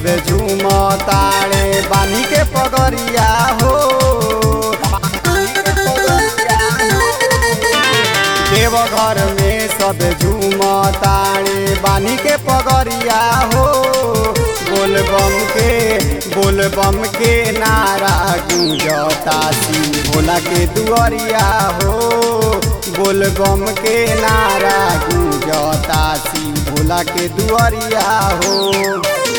सबे झूमताड़े बानी के पगरिया हो देवघर में सब झूमताड़े बानी के पगरिया हो बोलबम के बोलबम के नारा गूंजता शिव भोला के दुआरिया हो बोलबम के नारा गूंजता शिव भोला के दुआरिया हो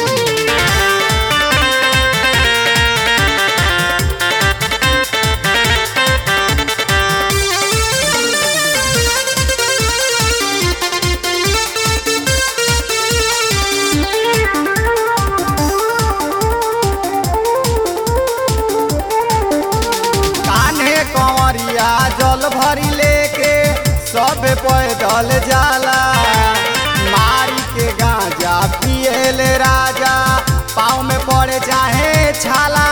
कान्हे कंवरिया जल भरी लेके सब पैदल जाला मारी के गांजा पिएले राजा पाँव में पड़े चाहे छाला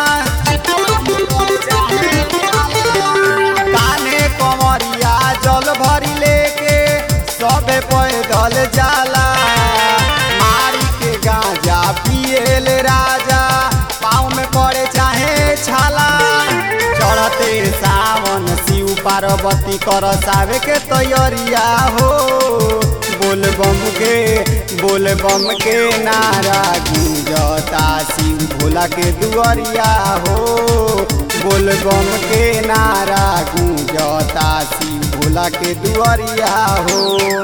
कान्हे कंवरिया जल भरी लेके सब पैदल जाला मारी के गांजा पिएले राजा पाँव में पड़े चाहे छाला चढ़ते सावन शिव पार्वती कर सावे के तैयारिया हो बोल बम के बोल बम के नारा गूंजता शिव भोला के दुआरिया हो बोल बम के नारा गूंजता शिव भोला के दुआरिया हो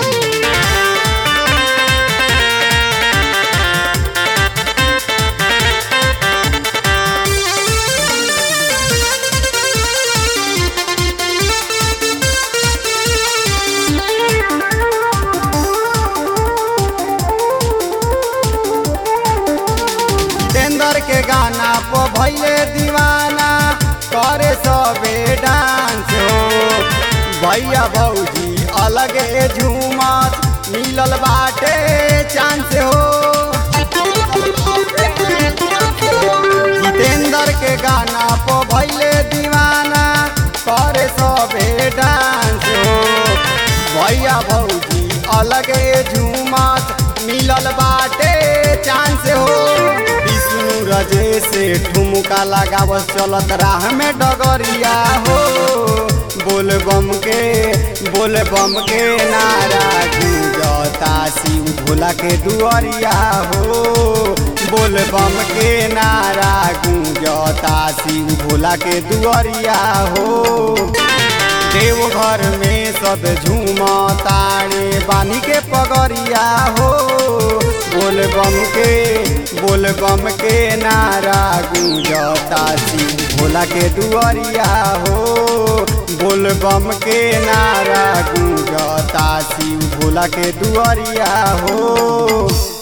जितेंद्र के गाना पो भैले दीवाना करे सबे डांस हो भैया भौजी अलगे झूमत मिलल बाटे चांस हो जितेंद्र के गाना पो भैले दीवाना करे सबे डांस हो भैया भौजी अलगे झूमत मिलल बाटे चांस हो विष्णु रजे से ठुमका लगावस चलत राह में डगरिया हो बोल बम के बोल बम के नारा गूंजता शिव भोला के दुआरिया हो बोल बम के नारा गूंजता शिव भोला के दुआरिया हो देवघर में सब झूमताड़े बानी के पगरिया हो बोल बम के बोल बम के नारा गूंजता शिव भोला के दुआरिया हो बोल बम के नारा गूंजता शिव भोला के दुआरिया हो